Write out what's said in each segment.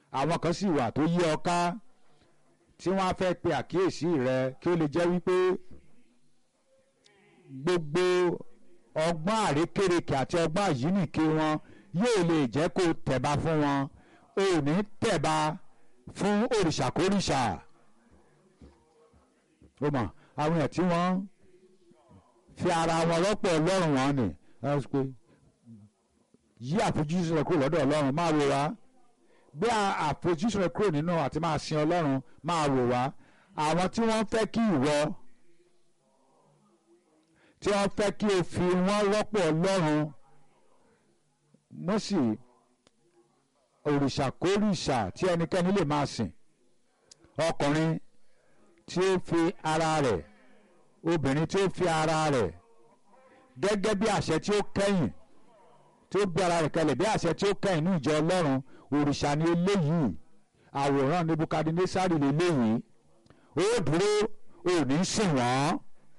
àwọn kan sì wà tó yí ọ ká tí wọ́n á fẹ́ pe àkíyèsí rẹ kí ó lè jẹ́ wípé gbogbo ọgbọ́n àrékérekè àti ọgbọ́n àyínìke wọn yóò lè jẹ́ kó tẹ̀ba fún wọn ò ní tẹ̀ba fún òrìṣàkórìṣà ó mọ̀ àwọn èèyàn tí wọ́n fi ara wọn rọ́pò ọlọ́run wọn ni ẹ sọ pé yí àfojúsùn rẹ kúrò lọ́dọ̀ ọlọ́run máa wò wá gbé àfojúsùn rẹ kúrò nínú àti máa sin ọlọ́run máa wò wá àwọn tí wọ́n fẹ́ kí ìwọ tí wọ́n fẹ́ kí o fi wọ́n rọ́pò ọlọ́run mọ́sì òrìṣàkórìṣà tí ẹnikẹ́ni lè máa sìn ọkùnrin tí ó fi ara rẹ̀ obìnrin tí ó fi ara rẹ̀ gẹ́gẹ́ bí àṣẹ tí ó kẹ́yìn tí ó gbé ara rẹ̀ kalẹ̀ bí àṣẹ tí ó kẹ́yìn ní ìjọ ọlọ́run òrìṣà ni eléyìí àwòrán nebukadnesari lélẹ́yìí ó dúró ò ní sìn wọ́n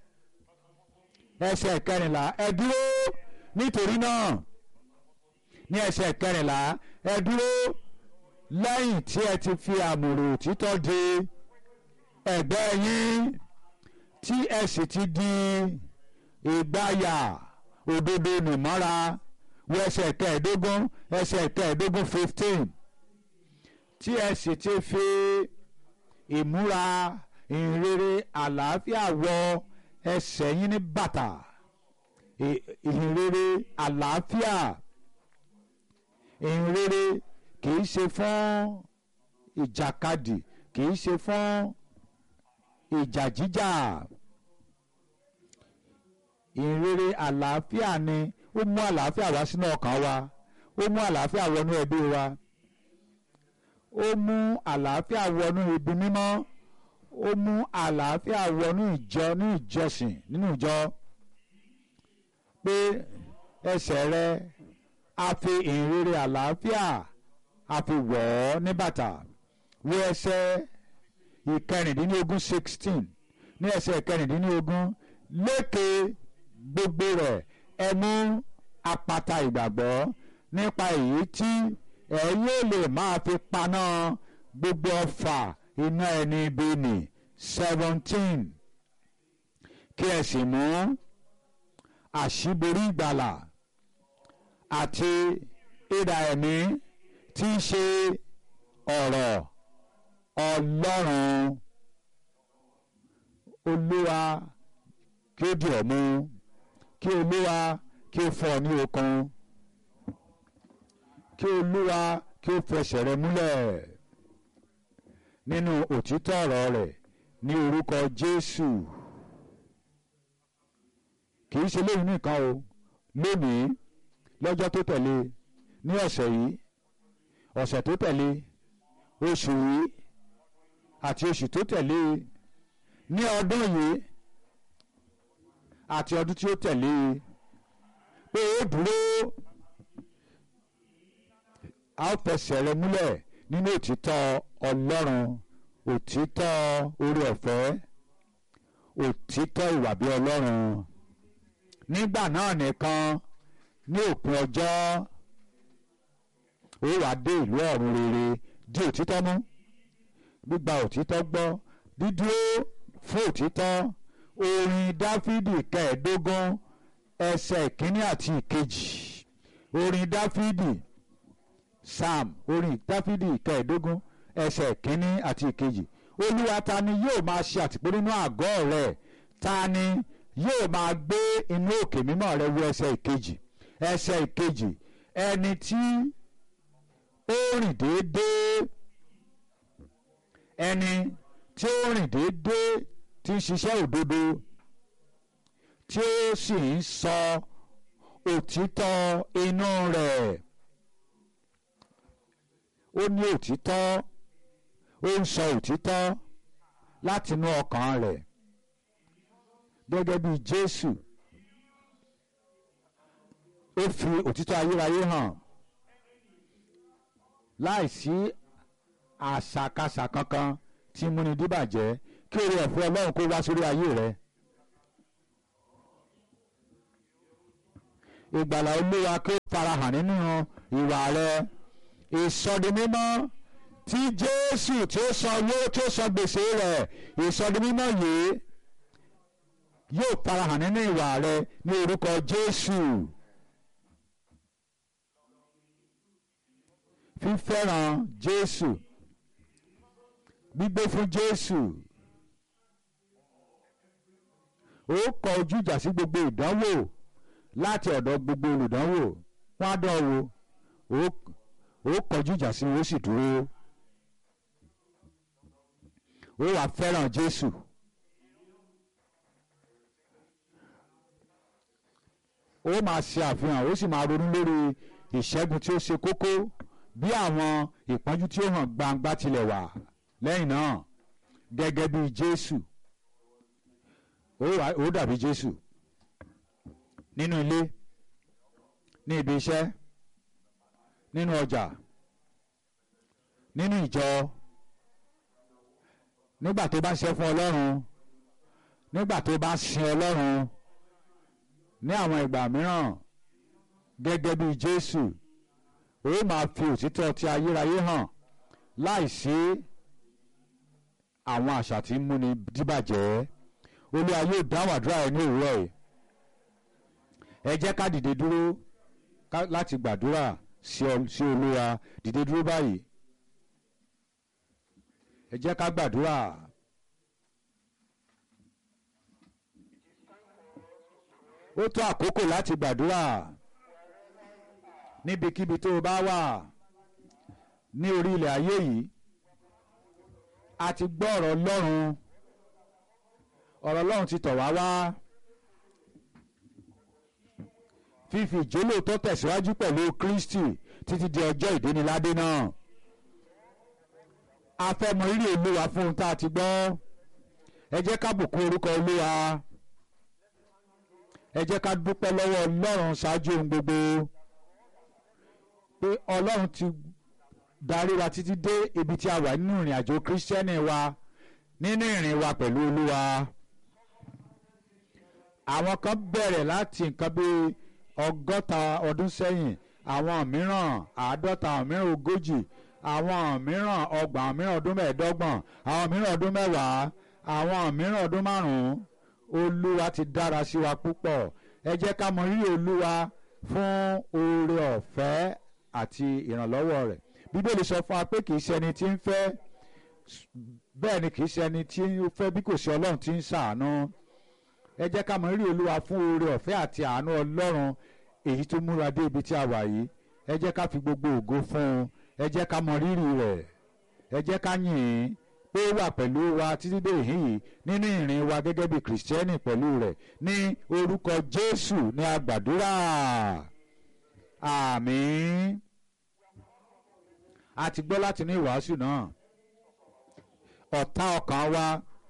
ẹsẹ̀ kẹrìnlá ẹ dúró nítorí náà ní ẹsẹ̀ kẹrìnlá ẹ dúró lẹ́yìn tí ẹ ti fi àmùrò òtítọ́ de ẹ̀gbẹ́ yín tí ẹ sì ti di ìgbáyà òdodo nìmọ́ra wọ ẹsẹ̀ kẹẹ̀ẹ́dógún ẹsẹ̀ kẹẹ̀ẹ́dógún fifteen tí ẹ sì ti fi ìmúra ìhìnrere àlàáfíà wọ ẹsẹ̀ yín ní bàtà ìhìnrere àlàáfíà ìhìnrere kìí ṣe fún ìjàkadì kìí ṣe fún ìjà jíjà ìhìnrere àlàáfíà ni ó mú àlàáfíà wá sínú ọkàn wa ó mú àlàáfíà wọnú ẹbí wa ó mú àlàáfíà wọnú ibi mímọ́ ó mú àlàáfíà wọnú ìjọ ní ìjọsìn nínú ìjọ pé ẹsẹ̀ rẹ a fi ìhìnrere àlàáfíà a fi wọ̀ ọ́ ní bàtà wo ẹsẹ̀ ìkẹrìndínlógún sixteen ní ẹsẹ̀ ìkẹrìndínlógún lékè gbogbo rẹ̀ ẹ mú apata ìgbàgbọ́ nípa èyí tí ẹ yóò lè máa fi paná gbogbo ọfà iná ẹni ibi nì seventeen kí ẹ sì mú àṣíborí ìgbàlà àti ìdà ẹ̀mí tí í ṣe ọ̀rọ̀ ọlọ́run olúwa kí ó di ọ̀mú kí olúwa kí ó fọ́ ọ ní okun kí olúwa kí ó fẹsẹ̀ rẹ múlẹ̀ nínú òtítọ́ ọ̀rọ̀ rẹ̀ ní orúkọ jésù kì í ṣe lóyún nìkan o lónìí lọ́jọ́ tó tẹ̀lé ní ọ̀sẹ̀ yìí ọ̀sẹ̀ tó tẹ̀lé oṣù yìí àti oṣù tó tẹ̀lé ní ọdún yìí àti ọdún tí ó tẹ̀lé pé ó dúró a ó fẹsẹ̀ rẹ múlẹ̀ nínú òtítọ́ ọlọ́run òtítọ́ orí ọ̀fẹ́ òtítọ́ ìwà bí ọlọ́run nígbà náà nìkan ní òpin ọjọ́ ó wàá dé ìlú ọ̀run rere di òtítọ́ mú gbígba òtítọ́ gbọ́ dídúró fún òtítọ́ orin dáfídì kẹẹ̀ẹ́dógún ẹsẹ̀ ìkíní àti ìkejì orin dáfídì psalm orin dáfídì kẹẹ̀ẹ́dógún ẹsẹ̀ ìkíní àti ìkejì olúwa ta ni yóò máa ṣe àtìpó nínú àgọ́ rẹ̀ ta ni yóò máa gbé inú òkè mímọ́ rẹ̀ wọ ẹsẹ̀ ìkejì ẹsẹ̀ ìkejì ẹni tí ó rìn déédéé ẹni tí ó rìn déédéé tí ń ṣiṣẹ́ òdodo tí ó sì ń sọ òtítọ́ inú rẹ̀ ó ní òtítọ́ ó ń sọ òtítọ́ látinú ọkàn rẹ̀ gẹ́gẹ́ bí Jésù ó fi òtítọ́ ayérayé hàn láìsí àṣàkáṣà kankan tí múni díbàjẹ́ kí oore ọ̀fẹ́ Ọlọ́run kó wá sórí ayé rẹ. ìgbàlà Olúwa kí ó farahàn nínú ìwà rẹ ìsọdimímọ́ tí jésù tí ó san owó tí ó san gbèsè rẹ̀ ìsọdimímọ́ yìí yóò farahàn nínú ìwà rẹ ní orúkọ jésù fífẹ́ràn jésù gbígbé fún jésù ó kọ ojú ìjà sí gbogbo ìdánwò láti ọ̀dọ̀ gbogbo olùdánwò wọ́n á dán wò ó kọjú ìjà sí wọn ó sì dúró ó wà fẹ́ràn jésù. ó máa ṣe àfihàn ó sì máa ronú lórí ìṣẹ́gun tí ó ṣe kókó bí àwọn ìpọ́njú tí ó hàn gbangba tilẹ̀ wà lẹ́yìn náà gẹ́gẹ́ bí jésù ó dàbí jésù nínú ilé ní ibi iṣẹ́ nínú ọjà nínú ìjọ nígbà tó bá ṣe fún ọlọ́run nígbà tó bá sin ọlọ́run ní àwọn ìgbà mìíràn gẹ́gẹ́ bí jésù ó máa fi òtítọ́ ti ayérayé hàn láìsí àwọn àṣà tí ń múni díbàjẹ́ olúwa yóò dáhùn àdúrà ẹ ní òwúrọ̀ yìí ẹ jẹ́ ká dìde dúró láti gbàdúrà sí olúwa dìde dúró báyìí ẹ jẹ́ ká gbàdúrà. ó tó àkókò láti gbàdúrà níbikíbi tó o bá wà ní orí ilẹ̀ ayé yìí a ti gbọ́ ọ̀rọ̀ ọlọ́run ọ̀rọ̀ ọlọ́run ti tọ̀ wá wá fífi ìjólò tó tẹ̀síwájú pẹ̀lú Kristi títí di ọjọ́ ìdéniládé náà a fẹ́ mọ rírì olúwa fún ohun tá a ti gbọ́ ẹ jẹ́ ká bùkún orúkọ olúwa ẹ jẹ́ ká dúpẹ́ lọ́wọ́ ọlọ́run ṣáájú ohun gbogbo pé ọlọ́run ti darí wa títí dé ibi tí a wà nínú ìrìn àjò kírísítẹ́nì wa nínú ìrìn wa pẹ̀lú olúwa àwọn kan bẹ̀rẹ̀ láti nǹkan bíi ọgọ́ta ọdún sẹ́yìn àwọn mìíràn àádọ́ta àwọn mìíràn ogójì àwọn mìíràn ọgbọ̀n àwọn mìíràn ọdún mẹ́ẹ̀ẹ́dọ́gbọ̀n àwọn mìíràn ọdún mẹ́wàá àwọn mìíràn ọdún márùn-ún olúwa ti dára sí wa púpọ̀ ẹ jẹ́ ká mọ rírì olúwa fún oore ọ̀fẹ́ àti ìrànlọ́wọ́ rẹ̀ bíbélì sọ fún wa pé kì í ṣe ẹni tí ń fẹ́ bẹ́ẹ̀ ni kì í ṣe ẹni tí ń fẹ́ bí kò sí ọlọ́run tí ń ṣàánú ẹ jẹ́ ká mọ rírì olúwa fún oore ọ̀fẹ́ àti àánú ọlọ́run èyí tó múra dé ibi tí a wà yìí ẹ jẹ́ ká fi gbogbo ògo fún un ẹ jẹ́ ká mọ rírì rẹ̀ ẹ jẹ́ ká yìn ín pé ó wà pẹ̀lú wa títí dé ìhín yìí nínú ìrìn wa gẹ́gẹ́ bí kìrìsìtẹ́nì pẹ̀lú rẹ̀ ní orúkọ jésù ní agbàdúrà àmín a ti gbọ́ láti ní ìwàásù náà ọ̀tá ọkàn wa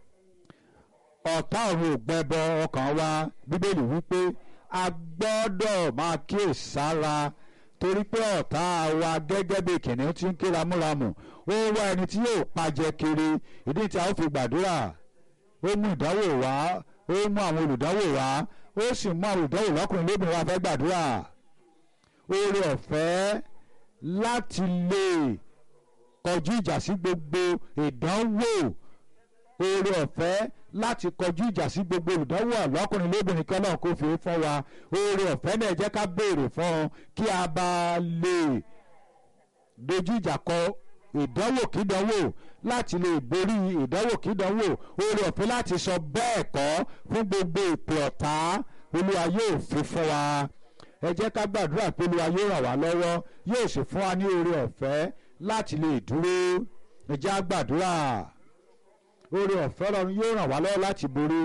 ọ̀tá ọ̀run ògbẹ́bọ ọkàn wa bíbélì wípé a gbọ́dọ̀ máa kíyèsára torí pé ọ̀tá wa gẹ́gẹ́ bí kìnìún tí ń ké ramúramù ó wá ẹni tí yóò pajẹ kiri ìdí tí a ó fi gbàdúrà ó mú ìdánwò wá ó mú àwọn olùdánwò wá ó sì mú àwọn olùdánwò lọ́kùnrin lóbìnrin wá fẹ́ gbàdúrà oore ọ̀fẹ́ láti lè kọjú ìjà sí gbogbo ìdánwò oore ọ̀fẹ́ láti kọjú ìjà sí gbogbo olùdánwò àlọ́kùnrin lóbìnrin kí ọlọ́run kò fi fún wa oore ọ̀fẹ́ náà jẹ́ ká béèrè fún un kí a bá lè dojú ìjà kọ ìdánwò kídánwò láti lè borí ìdánwò kídánwò oore ọ̀fẹ́ láti sọ bẹ́ẹ̀ kọ́ fún gbogbo ìpè ọ̀tá olúwa yóò fi fún wa ẹ jẹ́ ká gbàdúrà pé olúwa yóò ràn wá lọ́wọ́ yóò sì fún wa ní oore ọ̀fẹ́ láti lè dúró ẹ jẹ́ á gbàdúrà oore ọ̀fẹ́ ọlọ́run yóò ràn wá lọ́wọ́ láti borí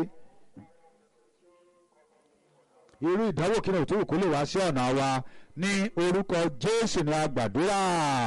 irú ìdánwò kí ni òtún kò lè wá sí ọ̀nà wa ní orúkọ jésù ní agbàdúrà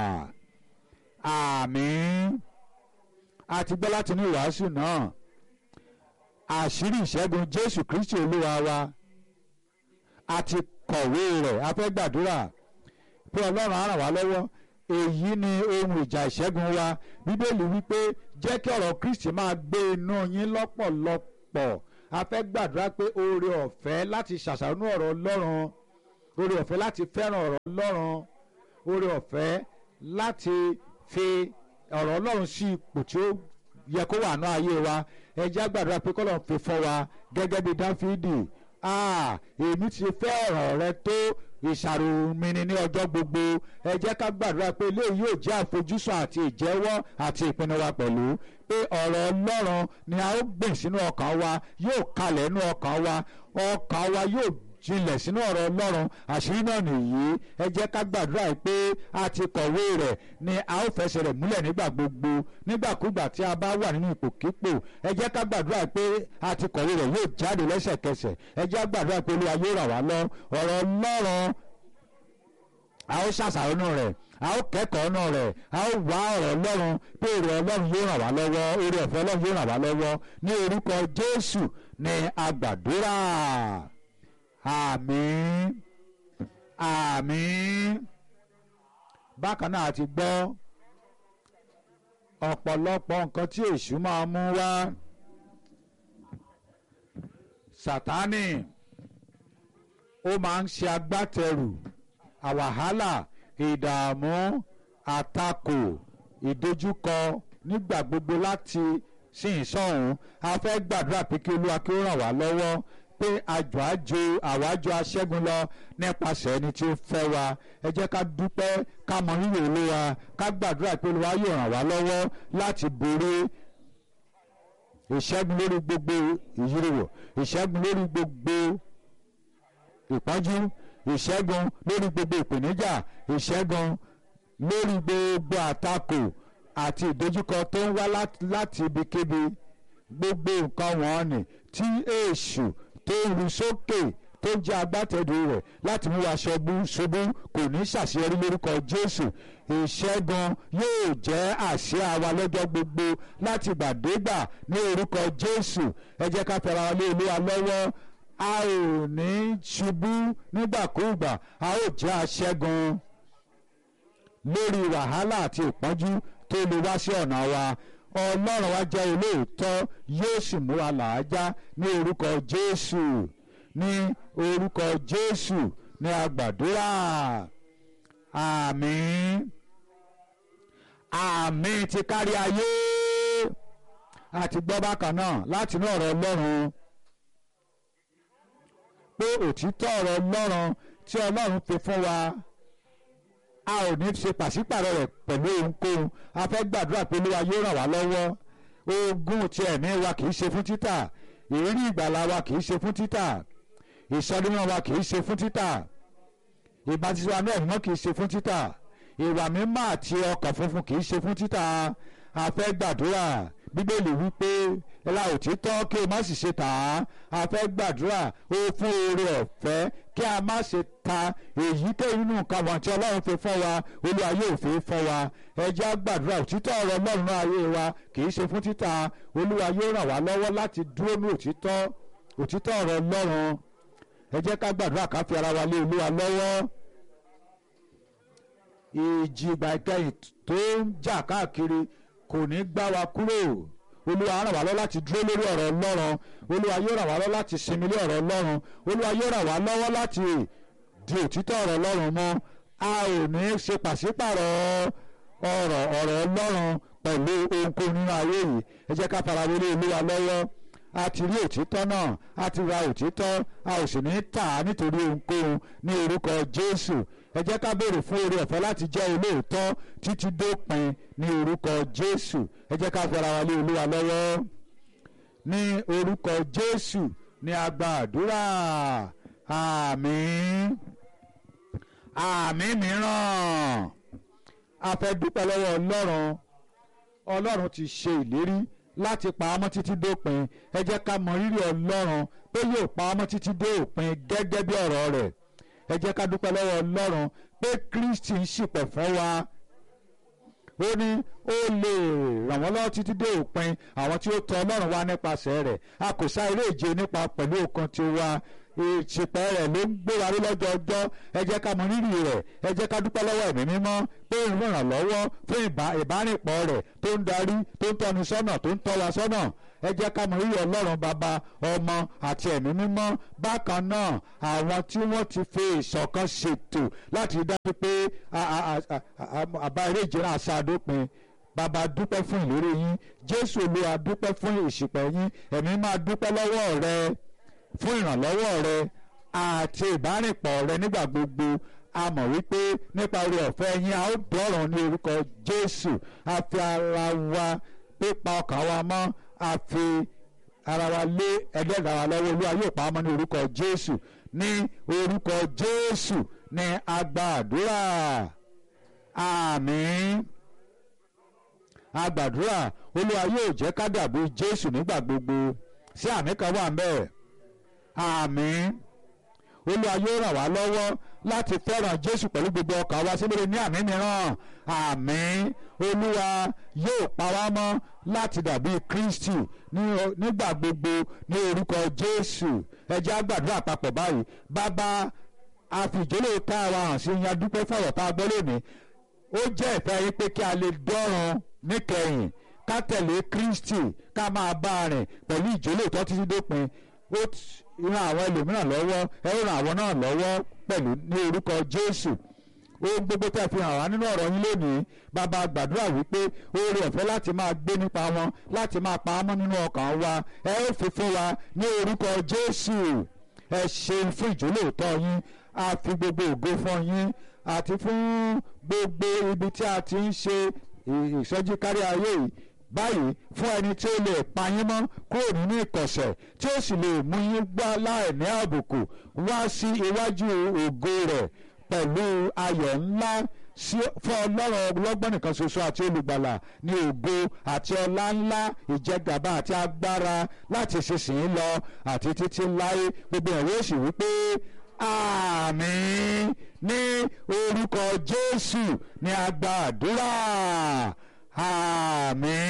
àmín a ti gbọ́ láti ní ìwàásù náà àṣírí ìṣẹ́gun jésù kristi olúwa wa a ti kọ̀wé rẹ̀ a fẹ́ gbàdúrà pé ọlọ́run á ràn wá lọ́wọ́ èyí ni ohun ìjà ìṣẹ́gun wa bíbélì wípé jẹ́ kí ọ̀rọ̀ kristi máa gbé inú yín lọ́pọ̀lọpọ̀ a fẹ́ gbàdúrà pé oore ọ̀fẹ́ láti ṣàṣàrò ọ̀rọ̀ ọlọ́run oore ọ̀fẹ́ láti fẹ́ràn ọ̀rọ̀ ọlọ́run oore ọ̀fẹ́ láti fi ọ̀rọ̀ ọlọ́run sí ipò tí ó yẹ kó wà ní ayé wa ẹ jẹ́ á gbàdúrà pé kọ́lọ́run fi fọ́ wa gẹ́gẹ́ bí dáfídì ah èmi ti fẹ́ ọ̀rọ̀ rẹ tó ìṣàrò mi ni ní ọjọ́ gbogbo ẹ jẹ́ ká gbàdúrà pé eléyìí yóò jẹ́ àfojúsùn àti ìjẹ́wọ́ àti ìpinnu wa pẹ̀lú pé ọ̀rọ̀ ọlọ́run ni a ó gbìn sínú ọkàn wa yóò kalẹ̀ nínú ọkàn wa ọkàn wa yóò jinlẹ̀ sínú ọ̀rọ̀ ọlọ́run àṣírí náà nìyí ẹ jẹ́ ká gbàdúrà pé a ti kọ̀wé rẹ̀ ni a ó fẹsẹ̀ rẹ̀ múlẹ̀ nígbà gbogbo nígbàkúgbà tí a bá wà nínú ipòkípò ẹ jẹ́ ká gbàdúrà pé a ti kọ̀wé rẹ̀ yóò jáde lẹ́sẹ̀kẹsẹ̀ ẹ jẹ́ ká gbàdúrà pé olúwa yóò rà wá lọ ọ̀rọ̀ ọlọ́run a ó ṣàṣàrò nù rẹ̀ a ó kẹ́kọ̀ọ́ nù rẹ̀ a ó wá ọ̀rọ̀ ọlọ́run pé èrè ọlọ́run yóò ràn wá lọ́wọ́ èrè ọ̀fẹ́ ọlọ́run yóò ràn wá lọ́wọ́ ní orúkọ jésù ni a gbàdúrà àmín àmín bákan náà a ti gbọ́ ọ̀pọ̀lọpọ̀ nǹkan tí èṣù máa mú wá sátánì ó máa ń ṣe agbátẹrù àwàhálà ìdààmú àtakò ìdojúkọ nígbà gbogbo láti sìn sọ́hún a fẹ́ gbàdúrà pé kí olúwa kí ó ràn wá lọ́wọ́ pé àjọ àjò àwájọ aṣẹ́gun lọ nípasẹ̀ ẹni tí ó fẹ́ wa ẹ jẹ́ ká dúpẹ́ ká mọ rírì olúwa ká gbàdúrà pé olúwa yóò ràn wá lọ́wọ́ láti borí ìṣẹ́gun lórí gbogbo ìyíríwò ìṣẹ́gun lórí gbogbo ìpọ́njú ìṣẹ́gun lórí gbogbo ìpèníjà ìṣẹ́gun lórí gbogbo àtakò àti ìdojúkọ tó ń wá láti ibikíbi gbogbo nǹkan wọ̀nyí tí èṣù tó ń ru sókè tó jẹ́ agbátẹ̀dù rẹ̀ láti mú wa ṣubú ṣubú kò ní ṣàṣeyọrí lórúkọ Jésù ìṣẹ́gun yóò jẹ́ àṣẹ àwa lọ́jọ́ gbogbo láti gbàdégbà ní orúkọ Jésù ẹ jẹ́ ká fẹ́ra wa lé Olúwa lọ́wọ́ a ò ní ṣubú nígbàkúùgbà a ó jẹ́ aṣẹ́gun lórí wàhálà àti ìpọ́njú tó lè wá sí ọ̀nà wa ọlọ́run wa jẹ́ olóòótọ́ yóò sì mú wa làájá ní orúkọ jésù ní orúkọ jésù ní agbàdúrà àmín àmín ti kárí ayé àti gbọ́ bákan náà láti inú ọ̀rọ̀ ọlọ́run pé òtítọ́ ọ̀rọ̀ ọlọ́run tí ọlọ́run fi fún wa a ò ní ṣe pàṣípàrọ̀ rẹ̀ pẹ̀lú ohunkóhun a fẹ́ gbàdúrà pé olúwa yóò ràn wá lọ́wọ́ ogún ti ẹ̀mí wa kì í ṣe fún títà ìrírí ìgbàlà wa kì í ṣe fún títà ìsọdúnmọ́ wa kì í ṣe fún títà ìbátisọ́ wa náà mọ́ kì í ṣe fún títà ìwà mímọ́ àti ọkàn funfun kì í ṣe fún títà a fẹ́ gbàdúrà bíbélì wípé ẹlá òtítọ́ kí o má sì ṣe tà á a fẹ́ gbàdúrà ó fún oore ọ̀fẹ́ kí a má ṣe ta èyíkéyìí nínú nǹkan wọn tí ọlọ́run fi fún wa olúwa yóò fi fún wa ẹ jẹ́ á gbàdúrà òtítọ́ ọ̀rọ̀ ọlọ́run náà ayé wa kì í ṣe fún títà olúwa yóò ràn wá lọ́wọ́ láti dúró ní òtítọ́ òtítọ́ ọ̀rọ̀ ọlọ́run ẹ jẹ́ ká gbàdúrà ká fi ara wa lé olúwa lọ́wọ́ ìjì ìgbà ìkẹyìn tó ń jà káàkiri kò ní gbá wa kúrò olúwa ràn wá lọ láti dúró lórí ọ̀rọ̀ ọlọ́run olúwa yóò ràn wá lọ láti sinmi lé ọ̀rọ̀ ọlọ́run olúwa yóò ràn wá lọ́wọ́ láti di òtítọ́ ọ̀rọ̀ ọlọ́run mọ́ a ò ní ṣe pàṣípàrọ̀ ọ̀rọ̀ ọ̀rọ̀ ọlọ́run pẹ̀lú ohunkóhun nínú ayé yìí ẹ jẹ́ ká fara wọlé olúwa lọ́wọ́ a ti rí òtítọ́ náà a ti ra òtítọ́ a ò sì ní tà á nítorí ohunkóhun ní orúkọ jésù ẹ jẹ́ ká béèrè fún oore ọ̀fẹ́ láti jẹ́ olóòótọ́ títí dópin ní orúkọ jésù ẹ jẹ́ ká fara wa lé olúwa lọ́wọ́ ní orúkọ jésù ní a gba àdúrà àmín àmín mìíràn a fẹ́ dúpẹ́ lọ́wọ́ ọlọ́run ọlọ́run ti ṣe ìlérí láti pa ọmọ títí dópin ẹ jẹ́ ká mọ rírì ọlọ́run pé yóò pa ọmọ títí dé òpin gẹ́gẹ́ bí ọ̀rọ̀ rẹ̀ ẹ jẹ́ ká dúpẹ́ lọ́wọ́ ọlọ́run pé kristi ń ṣìpẹ̀ fún wa ó ní ó lè ràn wọ́n lọ́wọ́ títí dé òpin àwọn tí ó tọ̀ ọlọ́run wá nípasẹ̀ rẹ̀ a kò sá eré ìje nípa pẹ̀lú okun tiwa ìṣìpẹ̀ rẹ̀ ló ń gbé wa rí lọ́jọ́ ọjọ́ ẹ jẹ́ ká mọ rírì rẹ̀ ẹ jẹ́ ká dúpẹ́ lọ́wọ́ ẹ̀mí mímọ́ pé ń ràn lọ́wọ́ fún ìbárìnpọ̀ rẹ̀ tó ń darí tó ń tọ́ni sọ́nà tó ń tọ́ wa sọ́nà ẹ jẹ́ ká mọ rírì ọlọ́run bàbá ọmọ àti ẹ̀mí mímọ́ bákan náà àwọn tí wọ́n ti fi ìṣọ̀kan ṣètò láti rí dájú pé àbá eré ìje náà ṣàdópin bàbá dúpẹ́ fún ìlérí yín jésù olúwa dúpẹ́ fún ìṣìpẹ̀ yín ẹ̀mí máa dúpẹ́ lọ́wọ́ rẹ fún ìrànlọ́wọ́ rẹ àti ìbárìnpọ̀ rẹ nígbà gbogbo a mọ̀ wípé nípa oore ọ̀fẹ́ yín a ó dọ̀rùn ní orúkọ jésù a fi ara wa pípa ọkàn wa mọ́ a fi ara wa lé ẹlẹ́dàá wa lọ́wọ́ olúwa yóò pa á mọ́ ní orúkọ jésù ní orúkọ jésù ní a gba àdúrà àmín a gbàdúrà olúwa yóò jẹ́ ká dàbí jésù nígbà gbogbo sí àmì kan wà ń bẹ́ẹ̀ àmín olúwa yóò ràn wá lọ́wọ́ láti fẹ́ràn jésù pẹ̀lú gbogbo ọkàn wa síbẹ̀ ní àmì mìíràn àmín olúwa yóò pa wá mọ́ láti dàbí kristi nígbà gbogbo ní orúkọ jésù ẹ jẹ́ á gbàdúrà papọ̀ báyìí bàbá àfìjólè tá a wa hàn sí yan dúpẹ́ fọ̀rọ̀ tá a gbọ́ lónìí ó jẹ́ ìfẹ́ yín pé kí a lè dọ́run níkẹyìn ká tẹ̀lé kristi ká máa bá a rìn pẹ̀lú ìjólè tó títí dópin ó ran àwọn ẹlòmíràn lọ́wọ́ ẹ ó ran àwọn náà lọ́wọ́ pẹ̀lú ní orúkọ jésù ohun gbogbo tẹ́ fi hàn wá nínú ọ̀rọ̀ yín lónìí bàbá gbàdúrà wípé oore ọ̀fẹ́ láti máa gbé nípa wọn láti máa pa á mọ́ nínú ọkàn wa ẹ ó fi fún wa ní orúkọ jésù ẹ ṣeun fún ìjólóòtọ́ yín a fi gbogbo ògo fún yín àti fún gbogbo ibi tí a ti ń ṣe ìsọjí kárí ayé yìí báyìí fún ẹni tí ó lè pa yín mọ́ kúrò nínú ìkọ̀sẹ̀ tí ó sì lè mú yín gbá láìní àbùkù wá sí iwájú ògo rẹ̀ pẹ̀lú ayọ̀ ńlá fún ọlọ́run ọlọ́gbọ́n nìkan ṣoṣo àti olùgbàlà ní ògo àti ọlá ńlá ìjẹgàba àti agbára láti ṣiṣìn lọ àti títí láé gbogbo ẹ̀rọ òsì wípé àmín ní orúkọ jésù ní a gba àdúrà àmín.